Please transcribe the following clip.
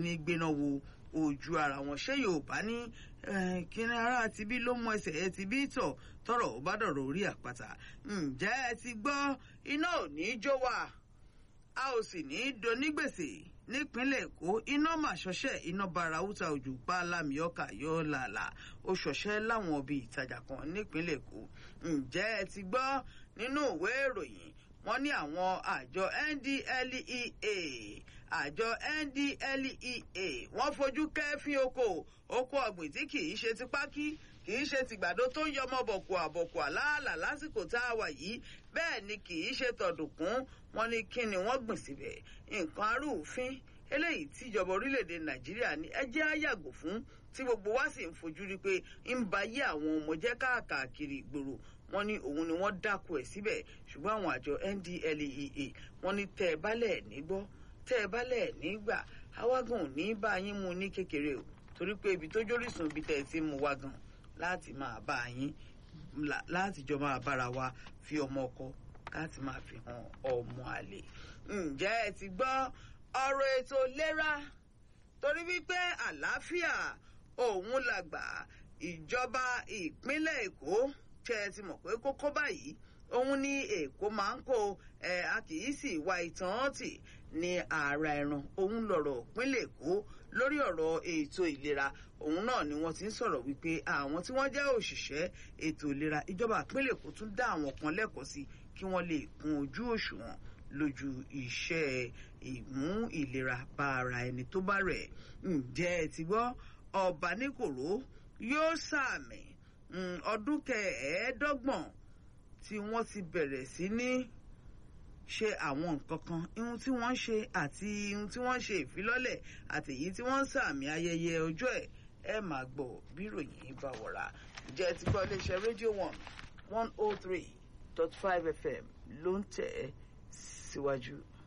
ní gbéná wo ojú ara wọn ṣé yorùbá ní kíni ara tibí ló mú ẹsẹ̀ ẹ ti bí tọ̀ tọrọ ò bá dọ̀rọ̀ orí àpáta ǹjẹ́ ẹ ti gbọ́ iná ò ní jó wa a ò sì ní donígbèsè nípínlẹ̀ èkó iná mà ṣọṣẹ́ iná bara húta òjò pa lámìọ́kà yọ làlà ó ṣọṣẹ́ láwọn ibi ìtajà kan nípínlẹ̀ èkó ǹjẹ́ ẹ ti gbọ́ nínú ìwé ìròyìn wọ́n ní àwọn àjọ NDLEA àjọ NDLEA wọ́n fojú kẹ́fín oko oko ọ̀gbìn tí kì í ṣe ti pákí kì í ṣe tìgbàdo tó ń yọmọ bọ̀kù àbọ̀kù àlàálà lásìkò tá a wà yìí bẹ́ẹ̀ ni kì í ṣe tọ̀dùnkún wọ́n ní kí ni wọ́n gbìn síbẹ̀ nǹkan arúfin eléyìí tíjọba orílẹ̀-èdè nàìjíríà ní ẹjẹ́ á yàgò fún tí gbogbo wa sì ń fojú rí pé ń ba yé àwọn ọmọ jẹ́ káàkiri ìgboro wọ́n ní òun ni wọ́n dákú ẹ̀ síbẹ̀ ṣùgbọ́n àwọn àjọ NDLEA wọ́n ní tẹ́ ẹ bálẹ̀ ní gbọ́ tẹ́ ẹ bálẹ̀ ní gbà awágùn ò ní bá yín mu ní kékeré o torí pé ibi tó jórísùn ibi tẹ́ ẹ ti mú wa gan láti máa bá yín láti jọ máa bára wa fi ọmọ ọkọ láti máa fi hàn ọmọ àlè ǹjẹ́ ẹ ti gbọ́ ọ̀rọ̀ ètò ìlera torí wípé àlàáfíà òun làgbà ìjọba ìpínlẹ̀ èkó ṣe ẹ ti mọ̀ pé kókó báyìí òun ní èkó máa ń kó ẹ a kì í sì wá ìtàn tì ní ààrà ẹran òun lọ̀rọ̀ ìpínlẹ̀ èkó lórí ọ̀rọ̀ ètò ìlera òun náà ni wọ́n ti ń sọ̀rọ̀ wípé àwọn tí wọ́n jẹ́ òṣìṣẹ́ ètò ìlera ìjọba ìpínlẹ̀ èkó tún dá àwọn kan lẹ́kọ̀ọ́ sí kí wọ́n lè kún ojú òṣùwọ̀n lójú iṣẹ́ ìmú ìlera bá ara ẹni tó bá rẹ̀ ǹjẹ́ ẹ ti gbọ́ ọba níkòró yóò sàmì ọdún kẹẹ̀ẹ́dọ́gbọ̀n tí wọ́n ti bẹ̀rẹ̀ sí ní ṣe àwọn nǹkan kan ihun tí wọ́n ń ṣe àti ihun tí wọ́n ń ṣe ìfilọ́lẹ̀ àti èyí tí wọ́n ń sàmì ayẹyẹ ọjọ́ ẹ̀ ẹ máa gbọ́ bí ìròyìn bá wọ̀ra ǹjẹ́ ti gbọ́ iléeṣẹ́ rédíò one one oh three dot five fm ló ń tẹ̀ ẹ́ síwájú.